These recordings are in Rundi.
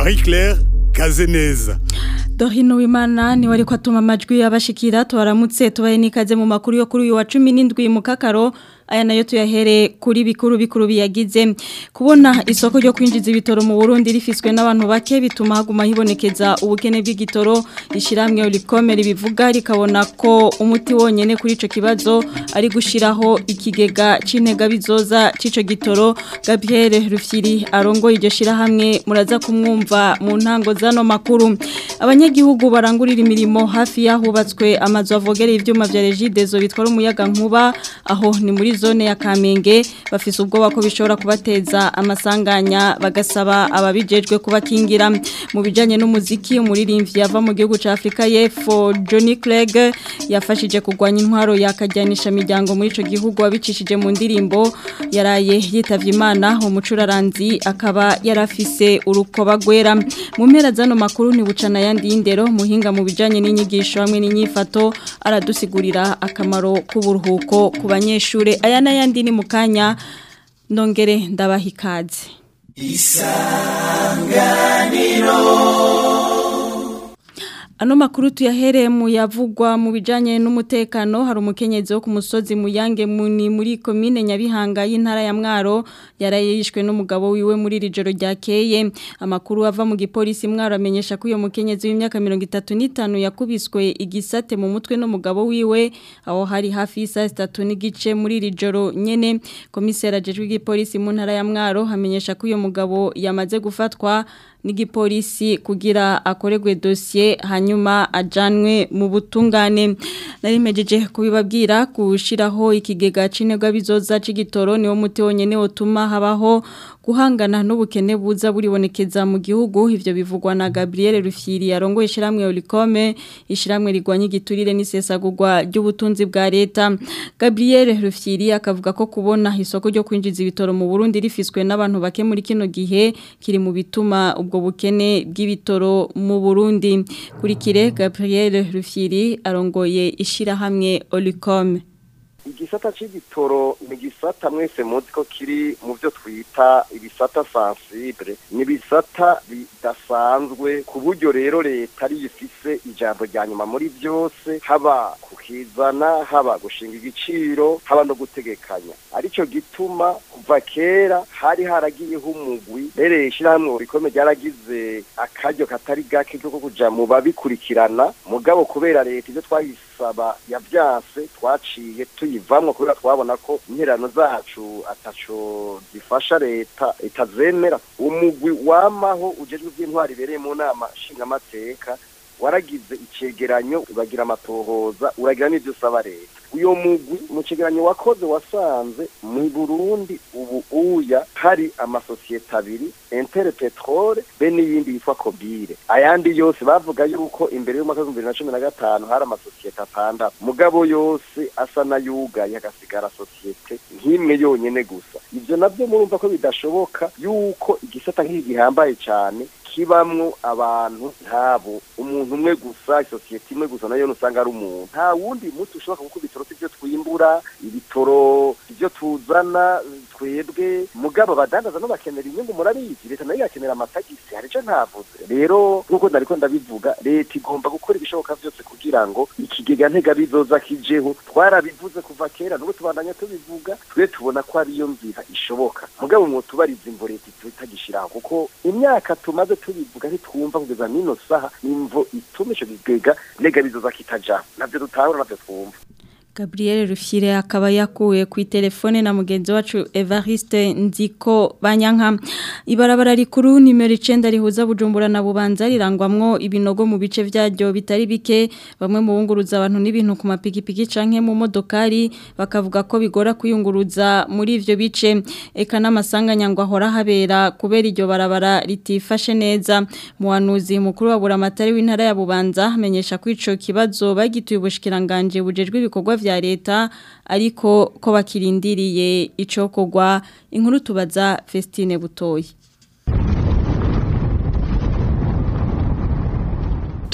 Marie Claire Kazeneza Dorino wimana ni wari kwatuma amajwi y'abashikira twaramutse tubaye nikaze mu makuru yo kuri uyu wa 17 mu kakaro aya nayo tuyahere kuri bikuru bikuru biyagize kubona isoko ryo kwinjiza ibitoro mu Burundi rifiswe n'abantu bake bituma haguma hibonekeza ubukene bw'igitoro ishiramwe ulikomere bivuga rikabona ko umuti wonyene kuri ico kibazo ari gushiraho ikigega c'intega bizoza c'ico gitoro Gabriel Rufyiri arongo iryo shirahamwe muraza kumwumva mu ntango zano makuru abanyagihugu barangurira imirimo hafi yahubatswe amazu avogereye ivyuma vya Regidezo bitwara umuyaga nkuba aho ni muri zone ya Kamenge bafise ubwoba ko bishobora kubateza amasanganya bagasaba ababijejwe kubakingira mu bijanye n'umuziki umuririmbyi yava mu gihugu ca Afrika y'Epfo Johnny Clegg yafashije kugwanya intwaro yakajyanisha miryango muri ico gihugu abicishije mu ndirimbo yaraye yitavye Imana umucuraranzi akaba yarafise urukoba gwera mu mpera zano makuru ni bucana yandi y'indero muhinga mu bijanye n'inyigisho hamwe n'inyifato aradusigurira akamaro k'uburuhuko ku banyeshure aya n'ayandi ni mu kanya ndongere ndabaha ikaze Ano makuru tuyahereye mu yavugwa mu bijanye n'umutekano hari umukenyezi wo ku musozi muyange muni muri komine Nyabihanga y'intara ya Mwaro yarayishwe n'umugabo wiwe muri rijoro ryakeye amakuru ava mu gipolisi Mwaro amenyesha ko uyo mukenyezi w'imyaka 35 yakubiswe igisate mu mutwe n'umugabo wiwe aho hari hafi y'isa 3 n'igice muri rijoro nyene komisera ajejwe igipolisi mu ntara ya Mwaro hamenyesha ko uyo mugabo yamaze gufatwa n'igipolisi kugira akoregwe dosiye hanyuma ajanwe mu butungane narimejeje kubibabwira gushiraho ikigega cinegwa bizoza c'igitoro niwo muti wonyene wotuma habaho guhangana n'ubukene buza buribonekeza mu gihugu ivyo bivugwa na Gabriel Rufyiri yarongoye ishiramwe Olicome ishiramwe rigwanya igiturire n'isesagurwa ry'ubutunzi bwa leta Gabriel Rufyiri akavuga ko kubona isoko ryo kwinjiza ibitoro mu Burundi rifiswe n'abantu bake muri kino gihe kiri mu bituma ubwo bukene bw'ibitoro mu Burundi kurikire Gabriel Rufyiri arongoye ishirahamwe Olicome igisata c'igitoro ni igisata mwese muzi ko kiri mu byo twita ibisata sensible ni ibisata bidasanzwe ku buryo rero leta ari ifise ijambo rya nyuma muri byose haba kukizana haba gushinga igiciro haba no gutegekanya arico gituma kuva kera hari haragiyeho umugwi rero ishyirahamwe rikomeye ryaragize akaryo katari gake ko kuja mu babikurikirana mugabo kubera leta ibyo twayisaba yavyase twaciye tuyivamwo kubera twabona ko interano zacu ataco zifasha leta itazemera umugwi wamaho ujejwe ivy'intwari ibereye mu nama nshingamateka waragize icegeranyo uragira amatohoza uragira n'ivyo usaba leta uyo mugwi mu cegeranyo wakoze wasanze mu Burundi ubu uya hari amasosiyete abiri Inter Petrol be n'iyindi yitwa Kobire ayandi yose bavuga yuko imbere y'umwaka w'ibihumbi bibiri na cumi na gatanu hari amasosiyete atandatu mugabo yose asa n'ayugaye hagasigara sosiyete nk'imwe yonyene gusa ivyo navyo murumva ko bidashoboka yuko igisata nk'iki gihambaye cane kibamwo abantu ntabo umuntu umwe gusa isosiyete imwe gusa nayo usanga ari umuntu nta wundi muti ushobora kuko ibitoro sivyo twimbura ibitoro ivyo tuzana twebwe mugabo abadandaza no bakenera inyungu murabizi leta nayo yakenera amatagisi hari ico ntavuze rero nk'uko ndariko ndabivuga leta igomba gukora ibishoboka vyose kugira ngo ikigega ntega bizoza kijeho twarabivuze kuva kera n'ubu tubandanya tubivuga twe tubona ko ariyo nzira ishoboka mugabo mwotubariza imvo leta itagishiraho kuko imyaka tumaze tubivuga ntitwumva kugeza n'ino saha imvo ituma ico kigega ntega bizoza kitajaho navyo dutahura navyo twumva Gabriel Rufyire akaba yakuwe ku telefone na mugenzi wacu Evariste Nziko Banyanka ibarabara rikuru nimero 9 rihuza Bujumbura na Bubanza rirangwamwo ibinogo mu bice vyaryo bitari bike bamwe mu bunguruza abantu n'ibintu ku mapikipiki canke mu modokari bakavuga ko bigora kuyunguruza muri ivyo bice eka n'amasanganya ngo ahora habera kubera iryo barabara ritifashe neza muhanuzi mukuru wa buramatari w'intara ya Bubanza amenyesha ko ico kibazo bagituye ubushikiranganje bujejwe ibikorwa vya leta ariko ko bakirindiriye icokogwa inkuru tubaza Festine Butoyi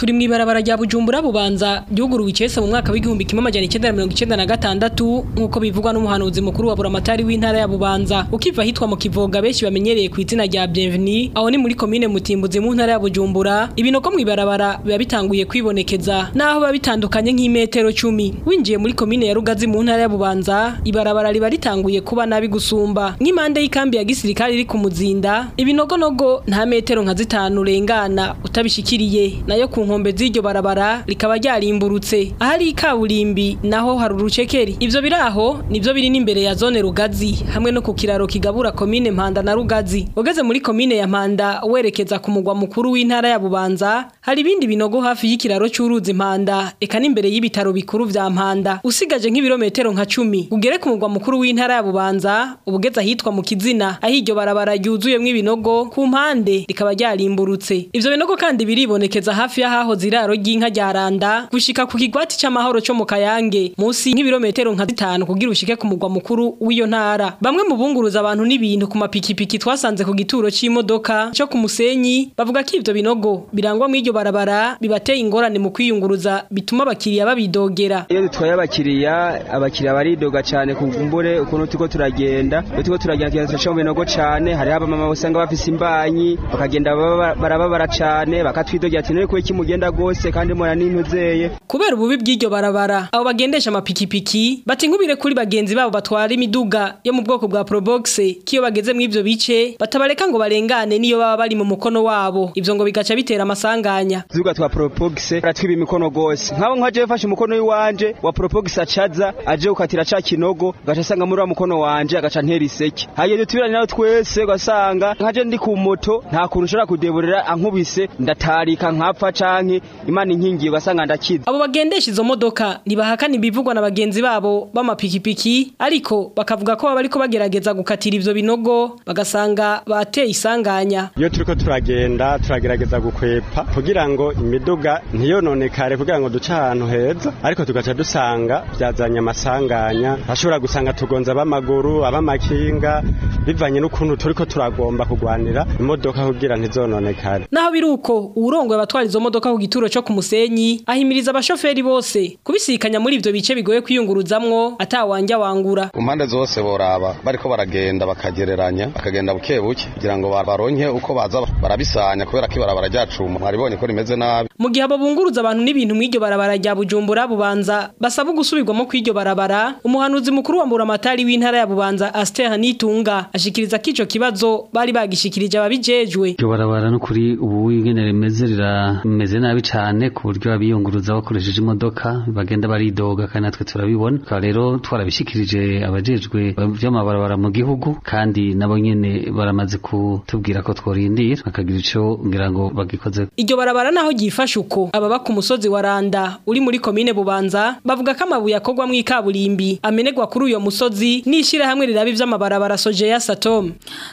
turi mu ibarabara rya Bujumbura bubanza ryuguruwe icese mu mwaka w'igihumbi kimwe amajana icyenda na mirongo icyenda na gatandatu nk'uko bivugwa n'umuhanuzi mukuru wa buramatari w'intara ya Bubanza ukiva ahitwa mu Kivoga benshi bamenyereye ku izina rya Bienvenue aho ni muri komine Mutimbuzi mu ntara ya Bujumbura ibinogo mu ibarabara biba bitanguye kwibonekeza naho biba bitandukanye nk'imetero 10 winjiye muri komine ya Rugazi mu ntara ya Bubanza ibarabara riba ritanguye kuba nabi gusumba nk'impande y'ikambi ya gisirikare iri ku muzinda ibinogonogo nta metero nka zitanu urengana utabishikiriye nayo ku nkombe z'iryo barabara rikaba ryarimburutse ahari ikaburimbi naho hari urucekeri ivyo biraho nivyo biri n'imbere ya zone Rugazi hamwe no ku kiraro kigabura komine Mpanda na Rugazi ugeze muri komine ya Mpanda werekeza ku mugwa mukuru w'intara ya Bubanza hari ibindi binogo hafi y'ikiraro cy'uruzi Mpanda eka n'imbere y'ibitaro bikuru vya Mpanda usigaje nk'ibirometero nka 10 ugere ku mugwa mukuru w'intara ya Bubanza ubugeze ahitwa mu kizina aho iryo barabara ryuzuyemwo ibinogo ku mpande rikaba ryarimburutse ivyo binogo kandi biribonekeza hafi y'ahaho ziraro ry'inka rya Randa gushika ku kigwati c'amahoro cyo mu Kayange musi nk'ibirometero nka 5 kugira ushike ku mugwa mukuru w'iyo ntara bamwe mu bunguruza abantu n'ibintu ku mapikipiki twasanze ku gituro c'imodoka cyo ku musenyi bavuga ko ivyo binogo birangwa mu iryo barabara bibateye ingorane mu kwiyunguruza bituma abakiriya babidogera iyo dutwaye abakiriya abakiriya baridoga cyane ku mbure ukuntu turiko turagenda iyo turiko turagenda turaca mu binogo cyane hariho abamama usanga bafise imbanyi bakagenda baba- barababara cyane bakatwidogera ati none kuba kimugenda gose kandi mura n'intuzeye kubera ububi bw'iryo barabara abo bagendesha amapikipiki bati nkubire kuri bagenzi babo batwara imiduga yo mu bwoko bwa probox kiyo bageze mu ivyo bice batabareka ngo barengane niyo baba bari mu mukono wabo ivyo ngo bigaca bitera amasanganya tuvuga twa propogise baratwiba imikono gose nkabo nkaje yafashe umukono w'iwanje wa propogise acaza aje gukatira ca kinogo gaca asanga muri wa mukono wanje agaca ntera iseke hageze tubirane nawe twese ugasanga nkaje ndi ku moto nta kuntu ushobora kudeburira ankubise ndatarika nkapfa canke imana inkingiye ugasanga ndakiza abo bagendesha izo modoka ntibahakana ibivugwa na bagenzi babo b'amapikipiki ariko bakavuga ko baba bariko bagerageza gukatira ivyo binogo bagasanga bateye isanganya iyo turiko turagenda turagerageza gukwepa kugira ngo imiduga ntiyononekare kugira ngo duce ahantu heza ariko tugaca dusanga byazanye amasanganya ashobora gusanga tugonza ab'amaguru ab'amakinga bivanye n'ukuntu turiko turagomba kugwanira imodoka kugira ntizononekare naho biri uko uwurongoye abatwara izo modoka ku gituro cyo ku musenyi ahimiriza abashoferi bose kubisikanya muri ivyo bice bigoye kwiyunguruzamwo atawanja wangura ku mpande zose boraba bariko baragenda bakagereranya bakagenda buke buke kugira ngo ba- baronke uko baza barabisanya kubera ko ibarabara ryacuma mwaribonye ko rimeze nabi mu gihe abo bunguruza abantu n'ibintu mw'iryo barabara rya Bujumbura bubanza basaba gusubirwamo kw'iryo barabara umuhanuzi mukuru wa Mburamatari w'intara ya Bubanza Aster Nitunga ashikiriza ko ico kibazo bari bagishikirije ababijejwe iryo barabara no kuri ubu ingene rimeze rirameze nabi cyane ku buryo abiyunguruza bakoresheje imodoka bagenda baridoga kandi natwe turabibona tukaba rero twarabishikirije abajejwe by'amabarabara mu gihugu kandi nabo nyene baramaze kutubwira ko tworindira bakagira ico ngira ngo bagikoze Iryo barabara naho ryifashe uko ababa ku musozi wa Randa uri muri komine Bubanza bavuga ko amabuye akorwa mu ikaburimbi amenegwa kuri uyo musozi n'ishira hamwe rirabi vy'amabarabara soje ya Satom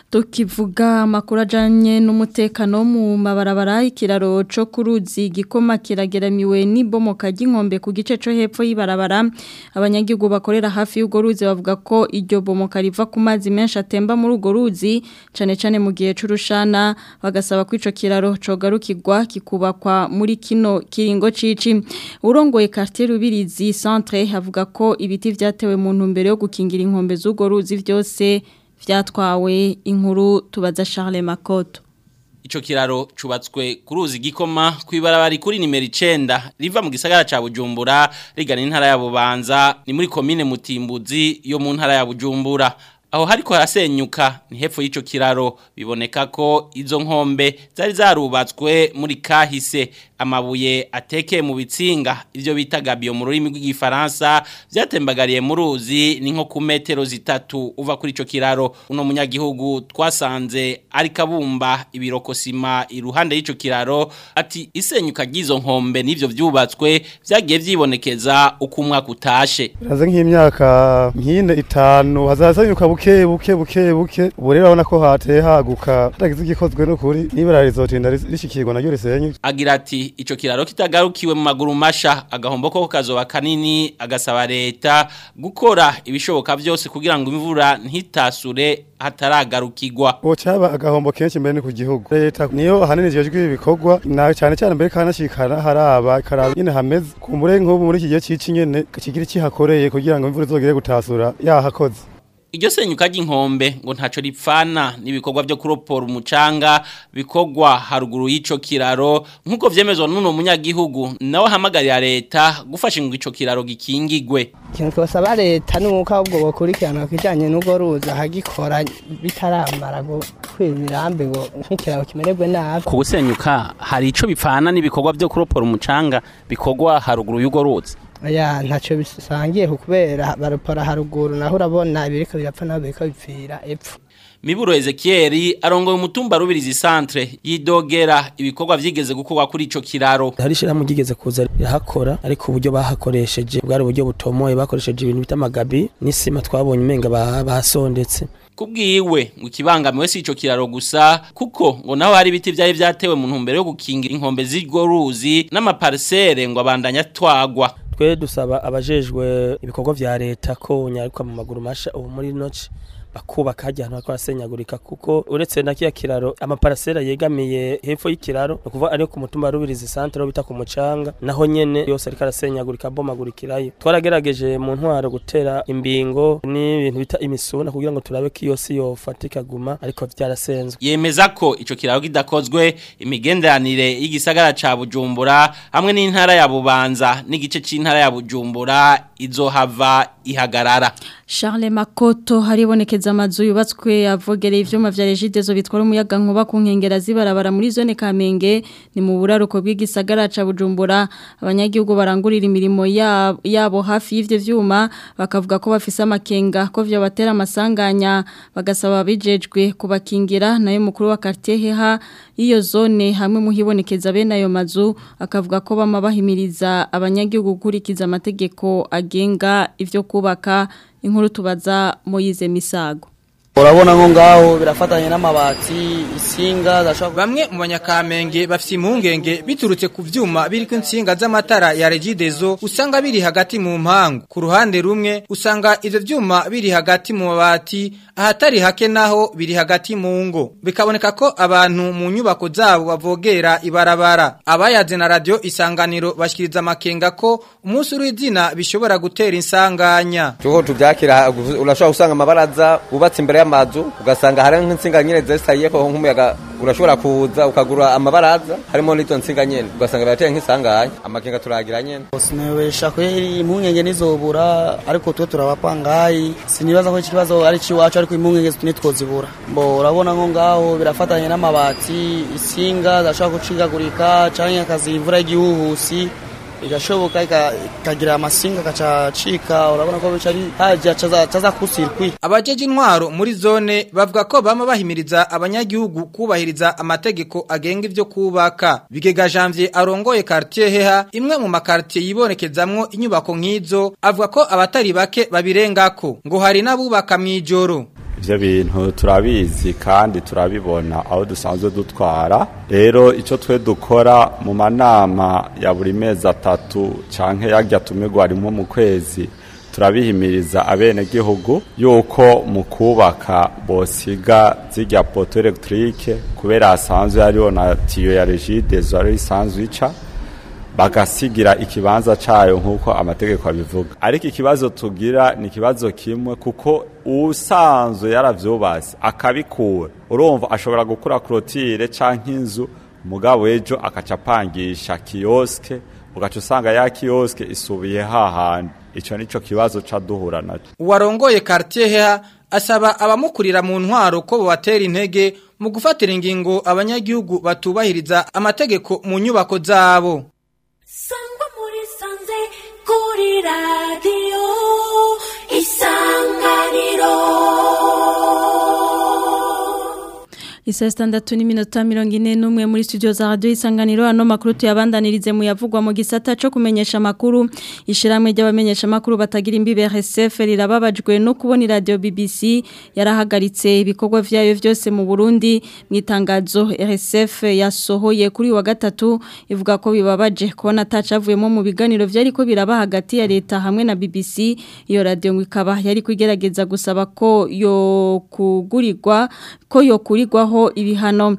tukivuga amakuru ajanye n'umutekano mu mabarabara ikiraro co kuruzi gikoma kirageramiwe n'ibomoka ry'inkombe ku gice co hepfo y'ibarabara abanyagihugu bakorera hafi y'ugo ruzi bavuga ko iryo bomoka riva ku mazi menshi atemba muri ugo ruzi cane cane mu gihe c'urushana bagasaba ko ico kiraro cogarukirwa kikubakwa muri kino kiringo cici urongoye quartier rubirizi centre avuga ko ibiti vyatewe mu ntumbero yo gukingira inkombe z'ugo ruzi vyose vyatwawe inkuru tubaza Charles Makoto Ico kiraro cubatswe ku ruzi gikoma kwibarabara kuri nimero 9 riva mu gisagara ca Bujumbura rigana intara ya Bubanza ni muri commune Mutimbuzi yo mu ntara ya Bujumbura aho hariko harasenyuka ni hepfo y'ico kiraro biboneka ko izo nkombe zari zarubatswe muri kahise amabuye atekeye mu bitsinga ivyo bita gabio mu rurimi rw'igifaransa vyatembagariye mu ruzi ni nko ku metero zitatu uva kuri ico kiraro uno munyagihugu twasanze ari kabumba ibirokosima iruhande y'ico kiraro ati isenyuka ry'izo nkombe n'ivyo vyubatswe vyagiye vyibonekeza uko umwaka utashe Haza nk'imyaka nk'ine itanu hazasenyuka buke buke buke buke buke ubu rero urabona ko hateye haguka hatagize igikozwe n'ukuri n'ibara rizotinda rishikirwa naryo risenye agira ati ico kiraro kitagarukiwe mu maguru masha agahombo ko kazoba kanini agasaba leta gukora ibishoboka byose kugira ngo imvura ntitasure hataragarukirwa Bocaba agahombo kenshi mbere ni ku gihugu leta niyo ahanini ijejwe ibikorwa na cyane cyane mbere kanashikana haraba karaba nyine hameze kumbure nk'ubu muri iki gihe cici nyene kigira ikihakoreye kugira ngo imvura izogere gutasura yahakoze Iryo senyuka ry'inkombe ngo ntaco ripfana n'ibikorwa byo kuropora umucanga bikorwa haruguru y'ico kiraro nk'uko vyemezwa n'uno munyagihugu nawe hamagarira leta gufasha ngo ico kiraro gikingigwe ikintu twasaba leta nuko ahubwo bokurikirana kijanye n'ubwo ruza hagikora bitaramara ngo kwibirambe ngo nk'ikiraro kimererwe nabi ku gusenyuka hari ico bipfana n'ibikorwa byo kuropora umucanga bikorwa haruguru y'ugo ruzi ya ntacyo bisangiye kubera baropora haruguru naho urabona ibiriko birapfa naho biriko bipfira epfo Miburo Ezekiel arongoye umutumba rubirizi centre yidogera ibikorwa vyigeze gukorwa kuri ico kiraro hari shiramu gigeze kuza irahakora ariko uburyo bahakoresheje bwari uburyo butomoye bakoresheje ibintu bita magabi n'isima twabonye umenga bahasondetse kubwiwe ngo ikibangamiwe si ico kiraro gusa kuko ngo naho hari ibiti vyari vyatewe mu ntumbero yo gukingira inkombe z'irwo ruzi n'amaparsele ngo abandanya twagwa twe dusaba abajejwe ibikorwa vya leta ko nyaruka mu maguru masha ubu muri noci bakubaka hajya ahantu hakora senyagurika kuko uretse na kiya kiraro amaparasera yegamiye hepfo y'ikiraro no kuva ari ku mutumba rubirizi centre bita ku mucanga naho nyene yose ariko arasenyagurika bomagurikirayo twaragerageje mu ntwaro gutera imbingo n'ibintu bita imisuna kugira ngo turabe ko iyo si yofatika guma ariko vyarasenzwe yemeza ko ico kiraro kidakozwe imigenderanire y'igisagara ca Bujumbura hamwe n'intara ya Bubanza n'igice c'intara ya Bujumbura izohava ihagarara Charles Makoto haribonekeza amazu yubatswe avogereye ivyuma vya Regidezo bitwara umuyaga nkuba ku nkengera zibarabara muri zone Kamenge ni mu buraruko bw'igisagara ca Bujumbura abanyagihugu barangurira imirimo yabo, yabo hafi y'ivyo vyuma bakavuga ko bafise amakenga ko vyo batera amasanganya bagasaba bijejwe kubakingira nayo mukuru wa quartier heha iyo zone hamwe muhibonekeza bene ayo mazu akavuga ko bama bahimiriza abanyagihugu gukurikiza amategeko agenga ivyo kubaka inkuru tubaza Moyize Misago urabona nko ngaho birafatanye n'amabati isinga bamwe mu banyakamenge bafite impungenge biturutse ku vyuma biriko insinga z'amatara ya Regidezo usanga biri hagati mu mpangu ku ruhande rumwe usanga ivyo vyuma biri hagati mu mabati ahatari hake naho biri hagati mu ngo bikaboneka ko abantu mu nyubako zabo bavogera ibarabara abayaze na radio isanganiro bashikiriza amakenga ko umunsi w'izina bishobora gutera insanganya Tuko tuvyakira urashobora gusanga amabaraza ubatse imbere y'amazu ugasanga hari nk'insinga nyene zesayeko nk'umuyaga urashobora kuza ukagura amabaraza harimo n'izo nsinga nyene ugasanga birateye nk'isanganya amakenga turagira nyene sinabesha kweri impungenge nizobura ariko twe turabapangayi sinibaza ko ikibazo ari ciwacu ariko impungenge nitwozibura mbo urabona nko ngaho birafatanye n'amabati isinga zashobora gucikagurika canke akazi imvura y'igihuhusi igashoboka ikagira amasinga akacacika urabona ko bica ari haja caza kusirkwi abajeje intwaro muri zone bavuga ko bama bahimiriza abanyagihugu kubahiriza amategeko agenga ivyo kubaka bigega janvier arongoye quartier heha imwe mu makartier yibonekezamwo inyubako nk'izo avuga ko abatari bake babirengako ngo hari n'abubaka mw'ijoro ivyo bintu turabizi kandi turabibona aho dusanzwe dutwara rero ico twe dukora mu manama ya buri mezi atatu canke yarya tumirwa rimwe mu kwezi turabihimiriza abene gihugu yuko mu kubaka bosiga zirya poto electrique kubera hasanzwe hariho na tiyo ya regidezo ari isanzwe ica bagasigira ikibanza cayo nk'uko amategeko abivuga ariko ikibazo tugira ni ikibazo kimwe kuko usanzwe yaravyubatse akabikura urumva ashobora gukura clotire canke inzu mugabo ejo akaca apangisha kioske ugaca usanga ya kioske isubiye hahandi ico nico kibazo ca duhura naco uwarongoye quartier heha asaba abamukurira mu ntwaro ko bobatera intege mu gufatira ingingo abanyagihugu batubahiriza amategeko mu nyubako zabo sangwa muri sanze kuri radiyo isanganiro Isa standatu n'iminota mirongo ine n'umwe muri studio za radio isanganiro ano makuru tuyabandanirize mu yavugwa mu gisata cyo kumenyesha makuru ishiramwe ry'abamenyesha makuru batagira imbibe RSF rirababajwe no kubona radio BBC yarahagaritse ibikorwa vyayo vyose mu Burundi mu itangazo RSF yasohoye kuri wa gatatu ivuga ko bibabaje kubona atacavuyemo mu biganiro vyari ko biraba hagati ya leta hamwe na BBC iyo radio ngo ikaba yari kugerageza gusaba ko yo kugurirwa ko yo kurigwaho ibihano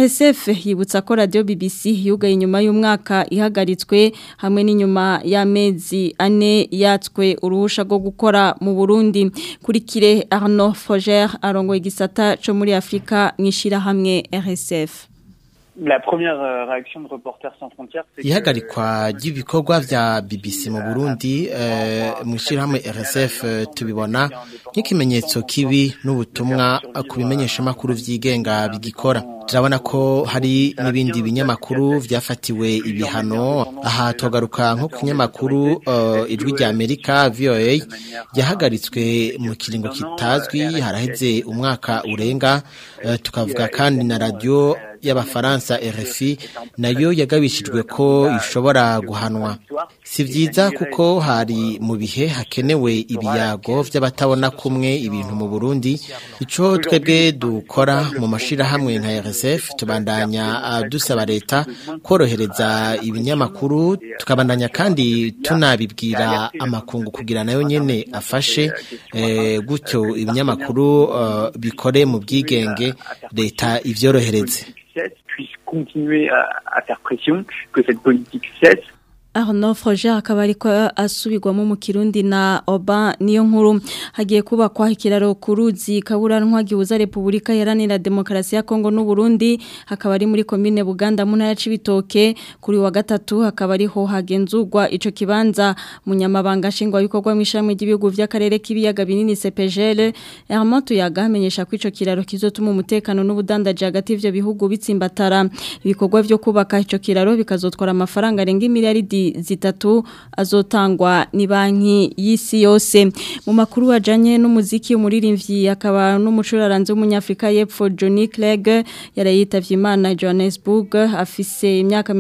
RSF yibutsa ko radio BBC yugaye inyuma y'umwaka ihagaritswe hamwe n'inyuma y'amezi ane yatswe uruhusha rwo gukora mu Burundi kuri kire Arnaud Foger arongoye igisata cyo muri Afrika mwishira hamwe RSF La première euh, réaction de Reporters sans frontières c'est ihagarikwa ry'ibikorwa vya BBC mu Burundi eh, mu shirahamwe RSF eh, tubibona nk'ikimenyetso kibi n'ubutumwa ku bimenyesha makuru vyigenga bigikora turabona ko hari n'ibindi binyamakuru vyafatiwe ibihano aha togaruka nko kunyamakuru uh, ijwi rya Amerika VOA yahagaritswe mu kiringo kitazwi haraheze umwaka urenga uh, tukavuga kandi na radio y'abafaransa RFI nayo yagabishijwe ko ishobora guhanwa si vyiza kuko hari mu bihe hakenewe ibiyago vy'abatabona kumwe ibintu mu Burundi ico twebwe dukora mu mashira hamwe nka RSF tubandanya uh, dusaba leta korohereza ibinyamakuru tukabandanya kandi tunabibwira amakungu kugira nayo nyene afashe eh, gutyo ibinyamakuru uh, bikore mu bwigenge leta ivyorohereze puisse continuer à, à faire pression, que cette politique cesse. Arnaud Froger akaba ariko asubirwamo mu Kirundi na Oba niyo nkuru hagiye kubakwa ikiraro kuruzi kaburanwa gihuza Republika Iharanira Demokarasi ya Kongo n'u Burundi hakaba ari muri commune Buganda mu ntara Cibitoke kuri wa gatatu hakaba ariho hagenzurwa ico kibanza munyamabanga shingwa bikorwa mu ishamwe ry'ibihugu vy'akarere k'ibiyaga binini CPGL Hermont Tuyaga amenyesha ko ico kiraro kizotuma umutekano n'ubudandaje hagati y'ivyo bihugu bitsimbatara ibikorwa vyo kubaka ico kiraro bikazotwara amafaranga arenga miliyaridi zitatu azotangwa ni banki y'isi yose mu makuru wajanye n'umuziki umuririmbyi akaba n'umucuraranzi w'umunyafrika y'epfo Johnny Clegg yarayitavye Imana Johannesburg afise imyaka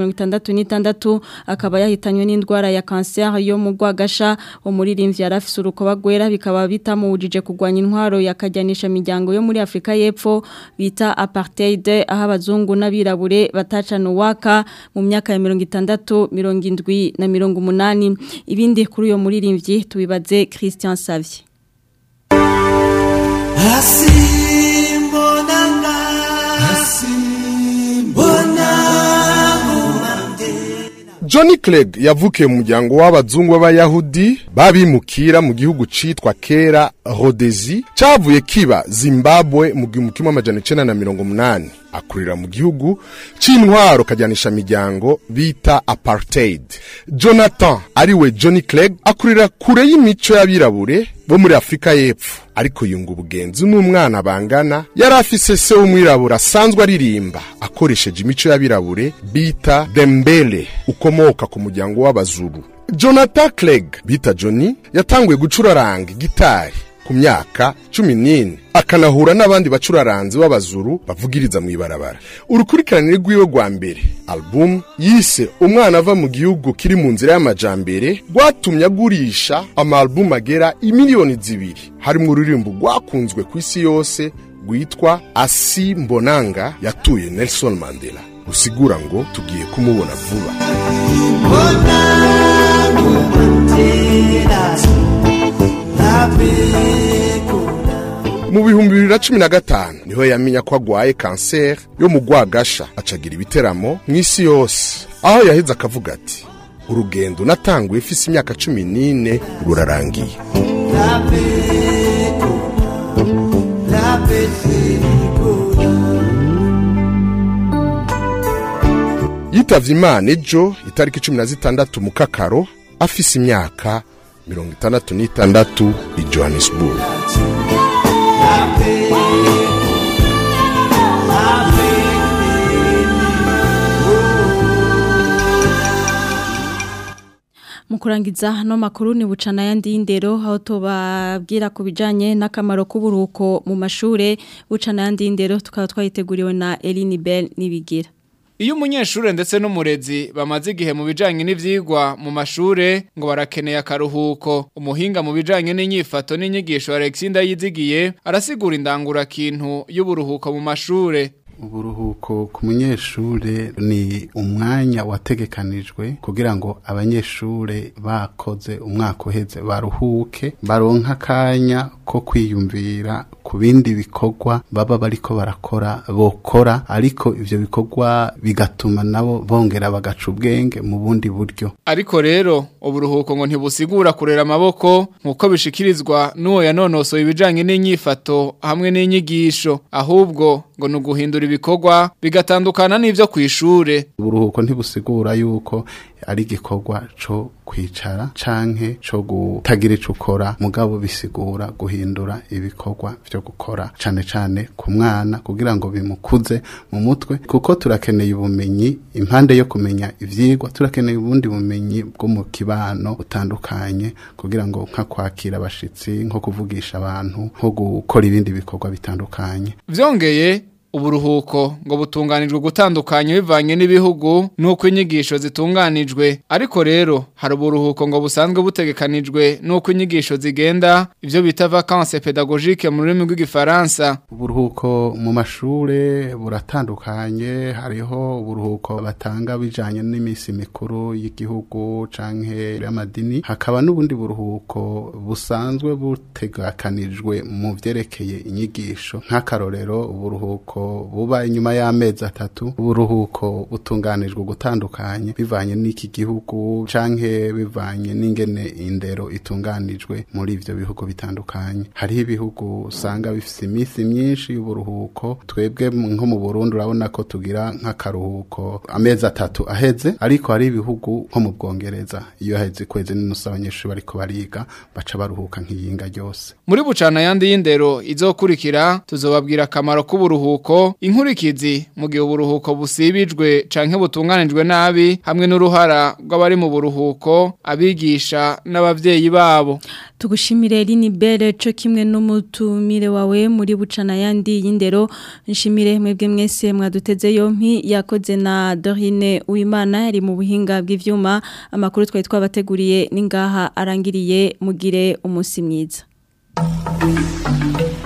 66 akaba yahitanywe n'indwara ya cancer yo mu rwagasha umuririmbyi yarafise urukoba gwera bikaba bitamujije kugwanya intwaro yakajyanisha imiryango yo muri Afrika y'epfo bita apartheid aho abazungu n'abirabure batacana uwaka mu myaka ya 60 70 na mirongo umunani ibindi kuri uyo muririmbyi tubibaze Christian Savye Hasimbonanga Johnny Clegg yavukiye mu muryango w'abazungu b'abayahudi babimukira mu gihugu citwa kera Rhodesi cavuye kiba Zimbabwe mu gihumbi kimwe amajana icenda na mirongo umunani akurira mu gihugu c'intwaro kajyanisha miryango bita apartheid Jonathan ariwe Johnny Clegg akurira kure y'imico y'abirabure bo muri Afrika y'Epfo ariko yunga ubugenzi n'umwana bangana yari afise se w'umwirabura asanzwe aririmba akoresheje imico y'abirabure bita Dembele ukomoka ku muryango w'abazuru Jonathan Clegg bita Johnny yatanguye gucuraranga gitari ku myaka cumi n'ine akanahura n'abandi bacuraranzi b'abazuru bavugiriza mu ibarabara urukurikirane rw'iwe rwa mbere album yise umwana ava mu gihugu kiri mu nzira y'amajambere rwatumye agurisha amalbum agera imiliyoni zibiri harimo ururirimbo rwakunzwe ku isi yose rwitwa asi mbonanga yatuye nelson mandela rusigura ngo tugiye kumubona vuba mu bihumbi bibiri na cumi na gatanu niho yamenya ko agwaye kanseri yo mu rwagasha acagira ibiteramo mu isi yose aho yaheze akavuga ati urugendo natanguye ifise imyaka cumi n'ine rurarangiye yitavye imana ejo itariki cumi na zitandatu mu kakaro afise imyaka mirongo itandatu n'itandatu i johannesburg mu kurangiza no makuru ni bucana yandi y'indero aho tubabwira ku bijanye n'akamaro k'uburuhuko mu mashure bucana yandi y'indero tukaba twayiteguriwe na Eline Bell nibigira Iyo umunyeshure ndetse n'umurezi bamaze igihe mu bijanye n'ivyigwa mu mashure ngo barakeneye akaruhuko umuhinga mu bijanye n'inyifato n'inyigisho Alexander yizigiye arasigura indangura kintu y'uburuhuko mu mashure uburuhuko ku munyeshure ni umwanya wategekanijwe kugira ngo abanyeshure bakoze umwaka uheze baruhuke baronka akanya ko kwiyumvira ku bindi bikorwa baba bariko barakora bokora ariko ivyo bikorwa bigatuma nabo bongera bagaca ubwenge mu bundi buryo ariko rero uburuhuko ngo ntibusigura kurera amaboko nk'uko bishikirizwa n'uwo yanonosoye ibijanye n'inyifato hamwe n'inyigisho ahubwo ngo ni uguhindura ibikorwa bigatandukana n'ivyo kw'ishure uburuhuko ntibusigura yuko ari igikorwa co kwicara canke co gutagira ico ukora mugabo bisigura guhindura ibikorwa vyo gukora cane cane ku mwana kugira ngo bimukuze mu mutwe kuko turakeneye ubumenyi impande yo kumenya ivyigwa turakeneye ubundi bumenyi bwo mu kibano butandukanye kugira ngo nka kwakira abashitsi nko kuvugisha abantu nko gukora ibindi bikorwa bitandukanye vyongeye uburuhuko ngo butunganijwe gutandukanya bivanye n'ibihugu nuko inyigisho zitunganijwe ariko rero hari uburuhuko ngo busanzwe butegekanijwe nuko inyigisho zigenda ivyo bita vacances pédagogiques mu rurimi rw'igifaransa uburuhuko mu mashure buratandukanye hariho uburuhuko batanga bijanye n'imisi mikuru y'igihugu canke y'amadini hakaba n'ubundi buruhuko busanzwe butegekanijwe mu vyerekeye inyigisho nk'akarorero uburuhuko buba inyuma y'amezi atatu uburuhuko butunganijwe gutandukanye bivanye n'iki gihugu canke bivanye n'ingene indero itunganijwe muri ivyo bihugu bitandukanye hariho ibihugu usanga bifise iminsi myinshi y'uburuhuko twebwe nko mu Burundi urabona ko tugira nk'akaruhuko amezi atatu aheze ariko hari ibihugu nko mu Bwongereza iyo haheze kwezi n'inusu abanyeshuri bariko bariga baca baruhuka nk'iyinga ryose muri bucana yandi y'indero izokurikira tuzobabwira akamaro k'uburuhuko inkurikizi mu gihe uburuhuko busibijwe canke butunganijwe nabi hamwe n'uruhara rw'abari mu buruhuko abigisha n'abavyeyi babo tugushimire Lini Belle cyo kimwe n'umutumire wawe muri bucana yandi y'indero nshimire mwebwe mwese mwaduteze yompi yakoze na Dorine Uwimana yari mu buhinga bw'ivyuma amakuru twari twabateguriye ningaha arangiriye mugire umunsi mwiza